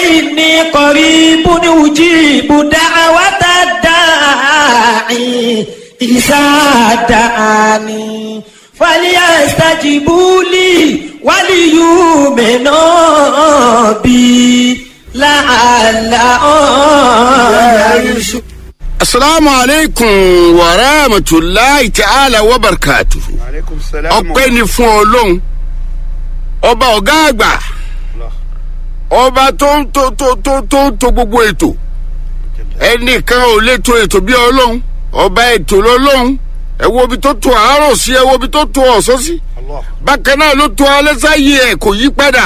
إني قريب أجيب دعوة الداعي إذا دعاني فليستجيبوا لي وليؤمنوا بي لعلهم يرشدون asalaamu aleykum wa rahmatulahi ta'ala wa barakatu. aleykum salaam. ọpẹ́ ni fún ọlọ́run ọba ọ̀gá àgbà ọba tó ń tó tó tó tó ń to gbogbo ètò ẹnìkan ò lè to ètò bí ọlọ́run ọba ètò lọ́lọ́run ẹ wo ibi tó to àárọ̀ sí ẹ wo ibi tó to ọ̀sán sí Allah. bákan náà ló to alẹ́ sáyé ẹ̀ kò yí padà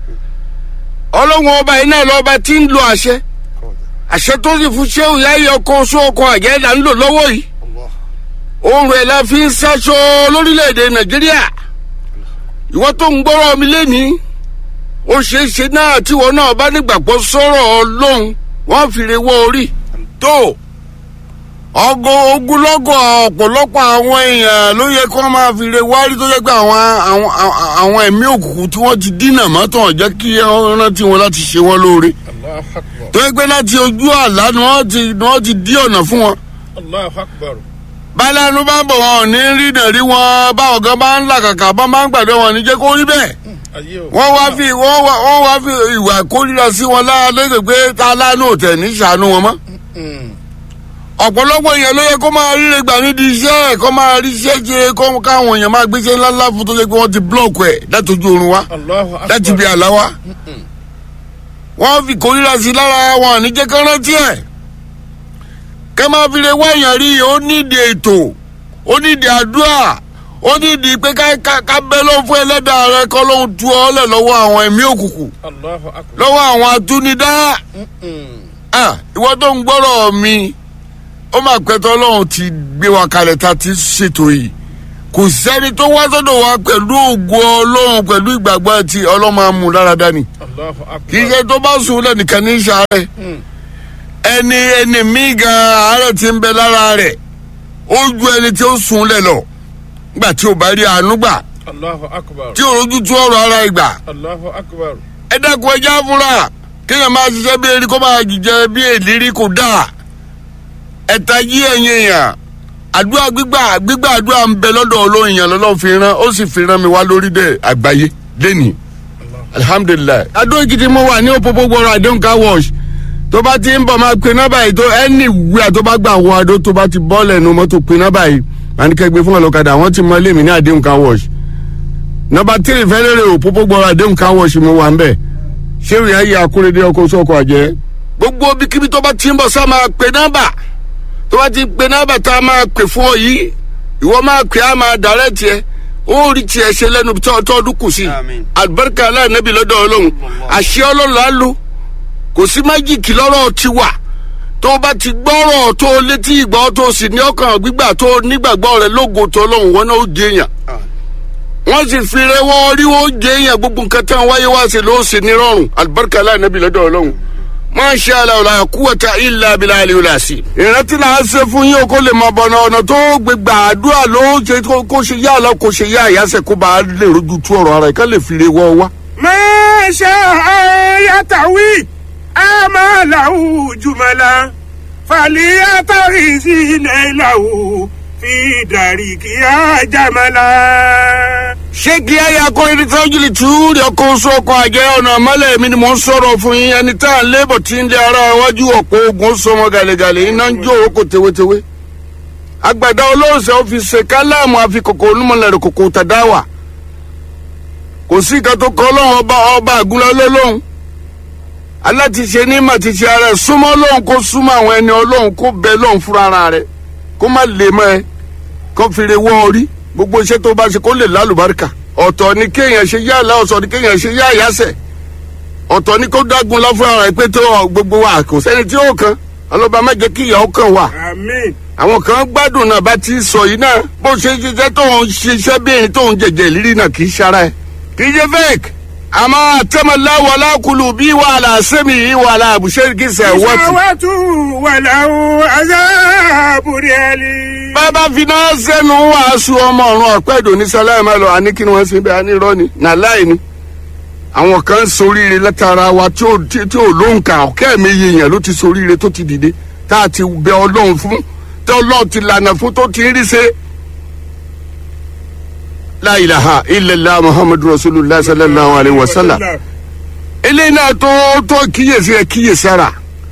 ọlọ́run ọba yìí náà lọ́ba tí ń lo àṣẹ àṣẹ tó sì fún ṣéwù yáyé ọkọ oṣù ọkọ àjẹ́dá ń lò lọ́wọ́ yìí Allah. ohun rẹ̀ la fi ń ṣaṣọ lórílẹ̀‐èdè nàìjíríà ìwọ tó ń gbọ́rọ̀ mi lẹ́nìí ó ṣeé ṣe náà tíwọ náà bá nígbàgbọ́ sọ̀rọ̀ ọlọ́run wọ́n fi re wọ́ orí tó ọgọ ogunlọ́gọ̀ ọ̀pọ̀lọpọ̀ àwọn èèyàn ló yẹ kí wọ́n máa fi re wárí tó yẹ pé àwọn àwọn àwọn- àwọn ẹ̀mí òkùnkùn tí wọ́n ti dínà mọ́tò jẹ́ kí wọ́n rántí wọn láti ṣe wọ́n lóore Allahu akbar. tó yẹ pé láti ojú àlá ni wọ́n ti ni wọ́n ti dí ọ̀nà fún wọn Allahu akbar. bálánú bá ń bọ̀ wọn ò ní rí nà rí wọn báwọn gan bá ń làkàkà bá máa ń gbàdúrà wọn ní jẹ́ kó rí bẹ́ẹ̀ ayé o. wọ́n wá fi wọ́n wá wọ́n wá fi ìwà kórìíra sí wọn lára lẹ́sẹ̀ pé ta lánàá ò tẹ̀ ní sànú wọn mọ́ ọ̀pọ̀lọpọ̀ èèyàn ló yẹ kó máa ríre gbà nídìí iṣẹ́ ẹ̀ kó máa rí iṣẹ́ jẹ kó káwọn èèyàn máa gbéṣẹ́ ńláńlá fún tó ṣe pé wọ́n ti blọ́ọ̀kù ẹ̀ látọjú oorun wa Allahu akbar. láti bí àlá wa wọ́n fi kórìíra sí lára wọn ní jẹ́ kán rántí ẹ̀ kẹ́ máa fi lè wá èèyàn rí ó nídìí ètò ó nídìí àdúrà ó nídìí pé ká ká ká bẹ́ ló fún ẹlẹ́dàá rẹ kọ́ ló ń tu ọ́ lẹ̀ lọ́wọ́ àwọn ẹ̀mí òkùnkùn Allahu akbar. lọ́wọ́ àwọn atúnidá Ah, ìwọ tó ń gbọ́rọ̀ mi ó máa pẹ́tọ́ ọlọ́run ti gbé wa kalẹ̀ tá a ti ṣètò yìí kò sẹ́ni tó wá sọ́dọ̀ wa pẹ̀lú ògo ọlọ́run pẹ̀lú ìgbàgbọ́ àti ọlọ́run máa mú lára dání Allahu akbar. kì í ṣe tó bá sùn lẹ́nìkan ní sàárẹ̀ ẹni ẹni míì gan àárẹ̀ ti ń bẹ lára rẹ̀ ó ju ẹni tí ó sùn lẹ̀ lọ nígbà tí ò bá rí àánú gbà Allahu akbar. tí ò rójú tú ọ̀rọ̀ ara ìgbà Allahu akbar. ẹ dẹ́kun ẹja fúnra kéèyàn máa ṣiṣẹ́ bí erin kó máa jíjẹ bí èlérí kò dáa ẹ̀ta yí ẹ̀yìn èèyàn àdúrà gbígbà gbígbà àdúrà ń bẹ lọ́dọ̀ olóyin yẹn lọ́lọ́ fi rán ó sì fi rán mi wá lórí dẹ̀ àgbáyé lẹ́nìí alihamudulilayi. adó èkìtì mo wà ní òpópó gbọ́rọ̀ àdéhùn car wash tó bá ti ń bọ̀ máa pe nọ́mbà yìí tó ẹni wíwà tó bá gbà wọ adó tó bá ti bọ́ lẹ́nu mọ́tò pe nọ́mbà yìí màá ní kẹ́gbẹ́ fún ọlọ́kadà wọ́n ti mọ ilé mi ní àdéhùn car wash nọ́mbà tírì fẹ́lẹ́rẹ́ òpópó gbọ́rọ̀ àdéhùn car wash mo wà ń bẹ̀ ṣé ìrìn ayé akúrédé ọkọ̀ sọ́kọ̀ àjẹ́. gbogbo ibikíbi tó bá ti ń bọ̀ sá máa pe nọ́mbà tó bá ti pe nọ́mbà tá a máa pè fún ọ yìí ìwọ máa pè á máa dàrẹ́ tiẹ̀ ó rí tiẹ̀ ṣe lẹ́nu tó tó ọdún kù sí Àmín. alibarika aláìnábì lọ́dọ̀ ọlọ́run àṣẹ ọlọ́run á lò kò sí májìkì lọ́rọ̀ ti wà tó o bá ti gbọ́rọ̀ tó o létí ìgbọ́ tó o sì ní ọkàn gbígbà tó o nígbàgbọ́ rẹ lógo tó ọlọ́run wọn náà ó jẹ èèyàn wọ́n sì fi rẹwọ́ orí wọn ó jẹ èèyàn gbogbo nǹkan tí wọ́n wáyé wá sí ló sì ní rọrùn alibarika aláìnábì lọ́dọ̀ ọlọ́run masha allah la quwwata illa billahi al-asi. ìrántí náà ṣe fún yín o kó lè mọ bọ̀nà ọ̀nà tó gbé gbàdúrà ló ṣe kó- kó ṣe yá lọ kó ṣe yá àyàsẹ̀ kó bá a lè rojú tú ọ̀rọ̀ ara ẹ̀ ká lè fi re wọ́ wá. ما شاء يتوي آماله جملا فليتغز ليله في دارك يا جملا ṣé kí ayé akọrin tí wọ́n jìlì tú rí ọkọ̀ oṣù ọkọ̀ àjẹ́ ọ̀nà àmọ́lẹ̀ mi ni mò ń sọ̀rọ̀ fún yín ẹni tá à ń lébọ̀ tí ń lé ara iwájú ọ̀pọ̀ ogun ó sọmọ gàlẹ́gàlẹ́ iná ń jó oko tewétewé. àgbàdo olóòṣè ó fi ṣe káláàmù àfikòkò onímọ̀lẹ́rẹ̀ kòkò tàdáwà. kò sí ìka tó kọ́ ọlọ́run ọba ọba àgúnlá lọ́lọ́run. alátiṣe ní màtíṣe ara ẹ̀ súnmọ́ ọlọ́run kó súnmọ́ àwọn ẹni ọlọ́run kó bẹ lọ́run fúnra ara rẹ̀ kó má lè mọ́ ẹ kó fi re wọ́ orí gbogbo iṣẹ́ tó bá ṣe kó lè lálùbáríkà ọ̀tọ̀ ni kéèyàn ṣe yá àlá ọ̀tọ̀ ni kéèyàn ṣe yá àyàsẹ̀ ọ̀tọ̀ ni kó dágun lọ fún ara ẹ̀ pé tó ọ, gbogbo wa kò sẹ́ni tí ó kan ọlọ́ba má jẹ́ kí ìyàwó kan wà آمين àwọn kan gbádùn náà bá ti sọ yìí náà bó ṣe ń ṣiṣẹ́ tó ń ṣiṣẹ́ bí ẹni tó ń jẹjẹ ìrírí náà kì í ṣara ẹ̀ kì í ṣe fake àmọ́ àtẹ́mọ̀láwọ̀ alákùlù bí wàhálà sẹ́mi yìí wàhálà àbùṣe kì í ṣe wọ́ọ̀tì. شهوة وله عذاب أليم bàbá finá sẹ́nu wàásù ọmọ ọ̀run ọ̀pẹ́ ìdò ní sálámà lọ àní kí ni wọ́n ṣe bẹ́ẹ̀ àní irọ́ ni nàláì ni àwọn kan ń soríire látara wa tí ò tí tí ò lóǹkà ọ̀kẹ́ mi yèèyàn ló ti soríire tó ti dìde tá a ti bẹ ọlọ́run fún tí ọlọ́run ti lànà fún tó ti ń rí ṣe. la ilaha illallah muhammadu rasulillah sallallahu alayhi wa sallam eléyìí náà tó tó kíyèsí ẹ kíyèsára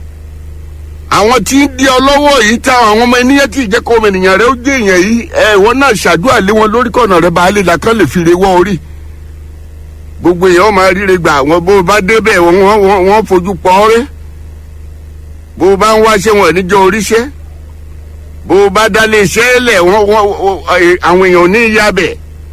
àwọn tí ń di ọlọ́wọ́ yìí táwọn àwọn ọmọ ènìyàn tí ìjẹ́kọ̀ ọmọ ènìyàn rẹ ó jẹ́ èèyàn yìí ẹ ìwọ náà ṣàdúrà lé wọn lórí kọ̀nà rẹ baálé làkàn lè fi re wọ́ orí gbogbo èèyàn ó máa ríre gbà wọn bó o bá débẹ̀ wọn wọn wọn fojú pọ̀ ọ́rẹ́ bó o bá ń wáṣẹ́ wọn níjọ oríṣẹ́ bó o bá dálé iṣẹ́ lẹ̀ wọn wọn àwọn èèyàn ò ní ìyá bẹ̀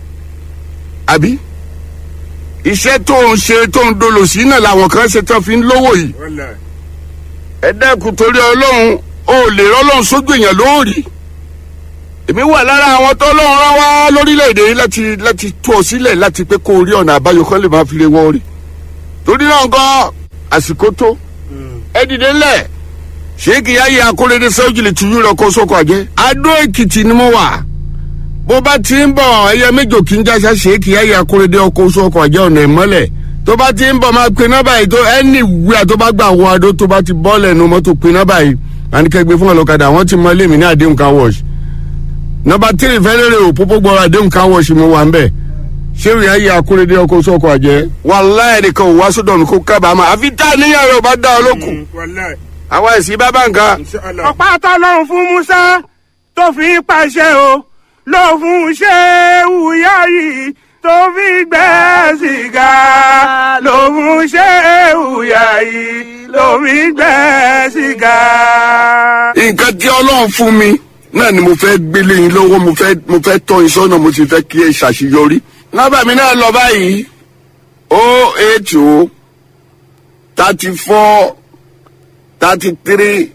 àbí iṣẹ́ tó ń ṣe tó ń dolo sí náà làwọn kan ṣe tán fi ń lówó yìí wàlá ẹ dẹ́kun torí ọlọ́run ó lè rọ́lọ́run sójú èèyàn lóòrì èmi wà lára àwọn tó lọ́run rán wá lórílẹ̀‐èdè yìí láti láti tú ọ sílẹ̀ láti pé kó o rí ọ̀nà àbáyọ kan lè máa fi lè wọ́ orí torí náà gan àsìkò tó ẹ dìde ńlẹ̀ ṣéèkì yáyé akóredé sẹ́wọ́jìlì tìyú rẹ̀ kó sóko àjẹ́ adó èkìtì ni mo wà bó bá ti ń bọ̀ ẹyẹ méjò kí n jáṣá ṣéèkì yáyé akóredé ọkọ̀ sóko àjẹ́ ọ̀nà ìmọ́lẹ̀ tó bá ti ń bọ̀ máa pe nọ́mbà yìí tó ẹni wíwá tó bá gbà wọ adó tó bá ti bọ́ lẹ́nu mọ́tò pe nọ́mbà yìí àníkẹ́gbẹ́ fún ọlọ́kadà wọ́n ti mọ ilé mi ní àdéhùn car wash nọ́mbà tírì fẹ́lẹ́rẹ́ ò pópó gbọ́ra àdéhùn car wash mo wà ń bẹ̀ ṣé ìyá yìí akúrédé ọkọ̀ sọ́kọ̀ àjẹ́ wàláhì nìkan ò wá sódò mi kó kábàámà àfi tá àníyàn rẹ̀ ò bá dá ọ lókun wàlá àwa ẹ̀sìn bábà nǹkan inṣàlá. ọ̀pá tọ́lọ́run fún musa tó fi pàṣẹ o ló fún ṣéwù yáyì tó fi gbẹ́ sìgá ló fún ṣéwù yáyì ló fi gbẹ́ sìgá. nǹkan tí ọlọ́run fún mi náà ni mo fẹ́ gbélé yín lọ́wọ́ mo fẹ́ mo fẹ́ tọ́ yín sọ́nà mo sì fẹ́ kí ẹ ṣàṣeyọrí. nọ́mbà mi náà lọ báyìí o eight o thirty four thirty three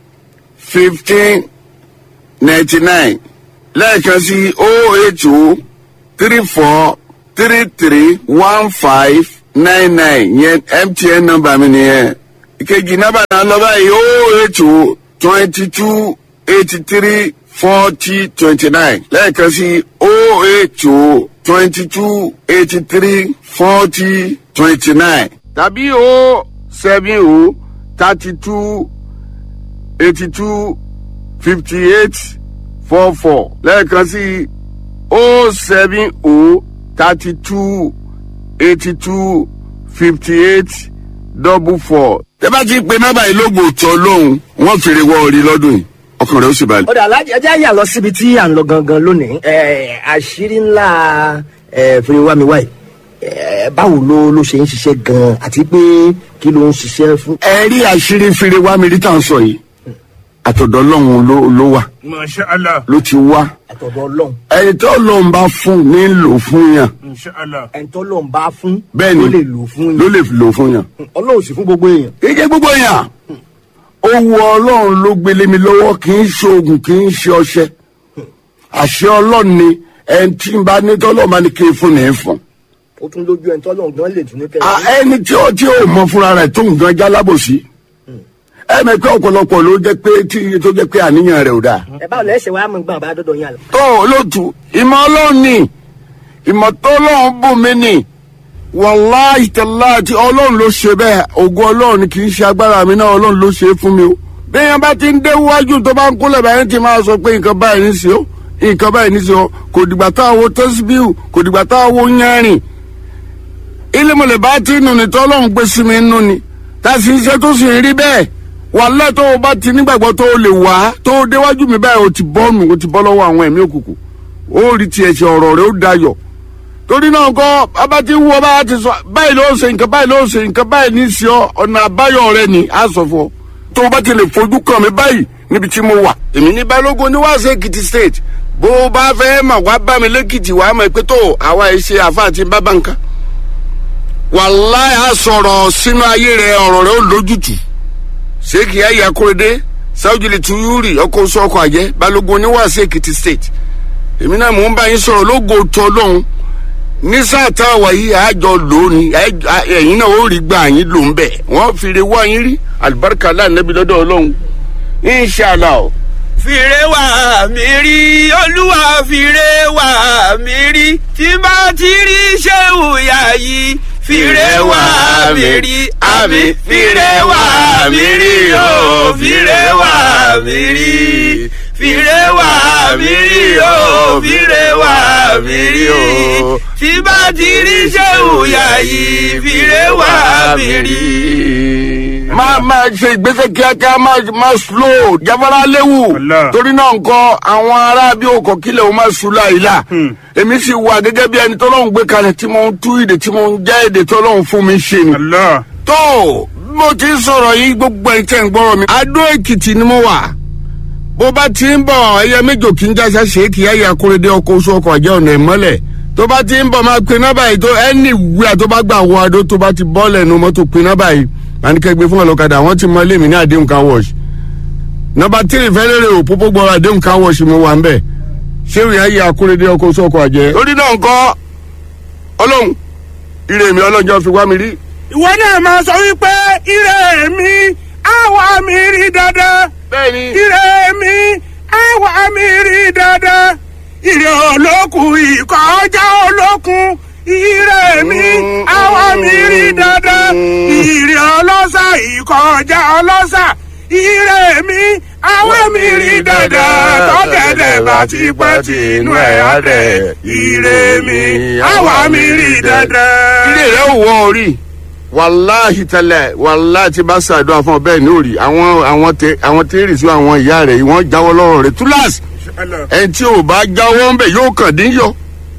fifteen ninety nine lẹ́ẹ̀kan sí o eight o three four three three one five nine nine yẹn mtn nọ́mbà mi nìyẹn ìkejì nọ́mbà náà lọ báyìí o eight o twenty two eighty three forty twenty nine lẹ́ẹ̀kan sí o eight o twenty two eighty three forty twenty nine tàbí o seven o thirty two eighty two fifty eight four four lẹ́ẹ̀kan sí o seven o thirty two eighty two fifty eight double four. tẹ́ bá ti pe nọ́mbà yìí lóògùn òtọ́ lóhùn wọ́n fèrè wọ orí lọ́dún yìí ọkàn rẹ̀ ó sì balẹ̀. ọ̀dà alájẹ ẹjẹ́ àyà lọ síbi tí à ń lọ gangan lónìí ẹ̀, àṣírí ńlá ẹ̀, fúniwámiwá yìí ẹ̀, báwo ló ló ṣe ń ṣiṣẹ́ gan-an àti pé kí ló ń ṣiṣẹ́ fún. ẹ rí àṣírí fèrè wá mi rí tá à ń sọ yìí àtọ̀dọ̀ ọlọ́run ló ló wà inṣàlá. ló ti wá àtọ̀dọ̀ ọlọ́run ẹni tó lọ́n bá fún ní lò fún yàn inṣàlá. ẹni tó lọ́n bá fún bẹ́ẹ̀ ni ló lè lò fún ló yín lè lò fún yàn. ọlọ́run sì fún gbogbo èèyàn. kéèké gbogbo yàn owó ọlọ́run ló gbélé mi lọ́wọ́ kì í ṣe oògùn kì í ṣe ọṣẹ àṣẹ ọlọ́run ni ẹni tí ń bá ní tọ́lọ́ máa ní kí n fún ní í fún. ó tún lójú ẹni tó lọ́n gan lè tún ní À, kẹ́lẹ́. ẹni tí ó tí ó mọ fúnra rẹ̀ tó nǹkan já lábòsí ẹ mẹ pé ọ̀pọ̀lọpọ̀ ló jẹ́ pé tí tó jẹ́ pé àníyàn rẹ̀ ò dáa. ẹ báwo lẹ́sẹ̀ wàá mọ̀ gbọ́n àbá dọ́dọ̀ yín àlọ́. tó olóòtú ìmọ̀ ọlọ́run ni ìmọ̀ tó ọlọ́run bù mí ni wàláhì tàláàtì ọlọ́run ló ṣe bẹ́ẹ̀ ògo ọlọ́run ni kì í ṣe agbára mi náà ọlọ́run ló ṣe é fún mi o. bẹ́ẹ̀ bá ti ń dé wájú tó bá ń kólẹ̀ báyìí ti máa sọ pé nǹkan báyìí ní sí o nǹkan báyìí ní sí o kò dìgbà tá a wo tẹ́síbíù kò dìgbà tá a wo yẹ́rìn. ilé mọ̀lẹ́ bá ti nù ní tọ́lọ́run gbé sí mi nù ni tá a sì ń ṣe tó sì ń rí bẹ́ẹ̀ wàhálà tó o bá ti nígbàgbọ́ tó o lè wá tó o déwájú mi báyìí o ti bọ́ nù o ti bọ́ lọ́wọ́ àwọn ẹ̀mí òkùnkùn ó rí tiẹ̀ ṣe ọ̀rọ̀ rẹ ó dayọ̀ torí náà kọ́ bàbá ti wú ọ bá ti sọ báyìí ló ṣe nǹkan báyìí ló ṣe nǹkan báyìí ní sí ọ ọ̀nà àbáyọ rẹ ni á sọ fún ọ tó o bá ti lè fojú kàn mí báyìí níbi tí mo wà. èmi ní balógun ní wàásù èkìtì state bó o bá fẹ́ mà wá bá mi lẹ́kìtì wàá mọ̀ pé tó àwa ẹ̀ ṣe àfa àti bábà nǹkan wàláì á sọ̀rọ̀ sínú ayé rẹ ọ̀rọ̀ rẹ ó lójútùú sheikh yahya akorede saujili tuyuri ọkọ oṣù ọkọ àjẹ balógun oníwàásù èkìtì state èmi náà mò ń bá yín sọ̀rọ̀ lógo tó lóhun ní sáà tá a wà yìí àjọ lónìí ẹ̀yin náà ó rí gbà yín ló ń bẹ̀ wọ́n fìrè wá yín rí alibarika láàánẹ́bí lọ́dọ̀ ọlọ́run inshàlá o. fìrè wà mí rí olúwa fìrè wà mí rí tí bá ti rí ṣéwù yá yìí fìrè wá mi rí àmì fìrè wá mi rí o fìrè wá mi rí fìrè wá mi rí o fìrè wá mi rí o tí bá ti rí sẹ́wù yá yìí fìrè wá mi rí. máa máa ṣe ìgbésẹ̀ kíákíá máa máa slow jáfara léwu Allah. torí náà nǹkan àwọn ará bí òkò kílẹ̀ o máa sùn láìla èmi sì wà gẹ́gẹ́ bí ẹni tọ́lọ́hún gbé kalẹ̀ tí mo ń tú èdè tí mo ń já èdè tọ́lọ́hún fún mi ṣe ni. Allah. tó bí mo ti ń sọ̀rọ̀ yìí gbogbo ẹ̀ tẹ̀ ń gbọ́rọ̀ mi. adó èkìtì ni mo wà bó bá ti ń bọ̀ ẹyẹ méjò kí n jáṣá ṣèkì ẹyẹ akóredé ọkọ̀ oṣù ọkọ̀ àjẹ́ ọ̀nà ìmọ́lẹ̀ tó bá ti ń bọ̀ máa pe nọ́bà yìí tó ẹni wíwá tó bá gbà wọ adó tó bá ti bọ́ lẹ́nu mọ́tò pe nọ́bà yìí máa ní kẹgbẹ́ fún ọlọ́kadà wọ́n ti mọ lémi ní àdéhùn car wash nọ́bà tírì fẹ́lẹ́rẹ́ ò pópó gbọ́ra àdéhùn car wash mi wà ń bẹ̀ ṣé ìyá yẹ akóredé ọkọ̀ oṣù ọkọ̀ àjẹ́. lórí náà ńkọ́ ọlọ́run ire mi ọlọ́jọ́ fi wá mi rí ìwọ náà máa sọ wípé ire mi àwa mi rí dandan. bẹ́ẹ̀ni ire mi àwa mi rí dandan. ire olókun ìkọjá olókun. ire mi àwa mi rí dandan. ire ọlọ́sà ìkọjá ọlọ́sà. ire mi àwa mi rí dandan. tọ́gẹ̀dẹ̀ bá ti pẹ́ tí inú ẹ̀ á dẹ̀. ire mi àwa mi rí dandan. ilé rẹ ò wọ orí wàláhì tẹlẹ wàláhì tí bá ṣàdúrà fún ọ bẹ́ẹ̀ ní òrì àwọn àwọn tẹ àwọn tẹrì sí àwọn ìyá rẹ wọ́n jáwọ́ lọ́rọ̀ rẹ túláàsì ẹni tí ò bá jáwọ́ ń bẹ yóò kàn dín yọ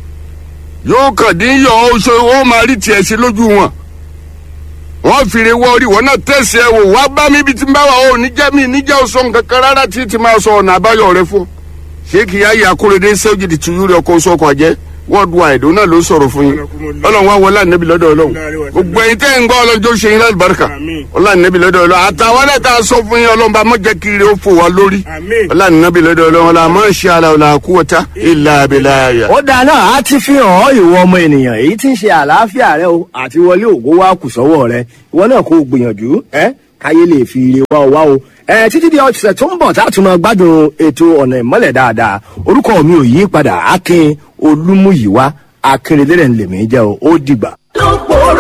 yóò kàn dín yọ ó ṣe ó máa rí tiẹ̀ sí lójú wọn wọ́n fìrè wọ orí wọn náà tẹ̀sí ẹ wò wá bá mi ibi tí ń bá wà ó níjẹ́ mi níjẹ́ ò sọ nǹkan kan rárá tí ti máa sọ ọ̀nà àbáyọ rẹ fún ṣé kì í ayé akóredé sẹ́wọ́jì ti yúrí ọkọ̀ oṣù ọkọ̀ àjẹ́ worldwide òun náà ló sọ̀rọ̀ fún yín ọlọ́run wá wọlé ànábì lọ́dọ̀ ọlọ́run gbogbo ẹ̀yin tẹ́ ń gbọ́ ọlọ́jọ́ ṣe yín lálùbáríkà ọlọ́run ànábì lọ́dọ̀ ọlọ́run àtàwọn náà tá a sọ fún yín ọlọ́run bá mọ̀ jẹ́ kiri ó fò wá lórí Àmín. ọlọ́run ànábì lọ́dọ̀ ọlọ́run ọlọ́run àmọ́ ṣe àlà ọ̀là àkúwọ̀tá ìlà àbẹ̀là àyà. ó dáa náà á ti fi hàn ọ́ ìwọ ọmọ ènìyàn èyí tí ń ṣe àlàáfíà rẹ o àti wọlé ògo wa kù sọ́wọ́ rẹ ìwọ náà kò gbìyànjú ẹ káyé lè fi ire wá ọ wá o ẹ títí di ọ̀sẹ̀ tó ń bọ̀ tá a tún máa gbádùn ètò ọ̀nà ìmọ́lẹ̀ dáadáa orúkọ mi ò yí padà akin olúmúyìwá akérèdérè ń lèmi jẹ́ o ó dìgbà. ló pòórá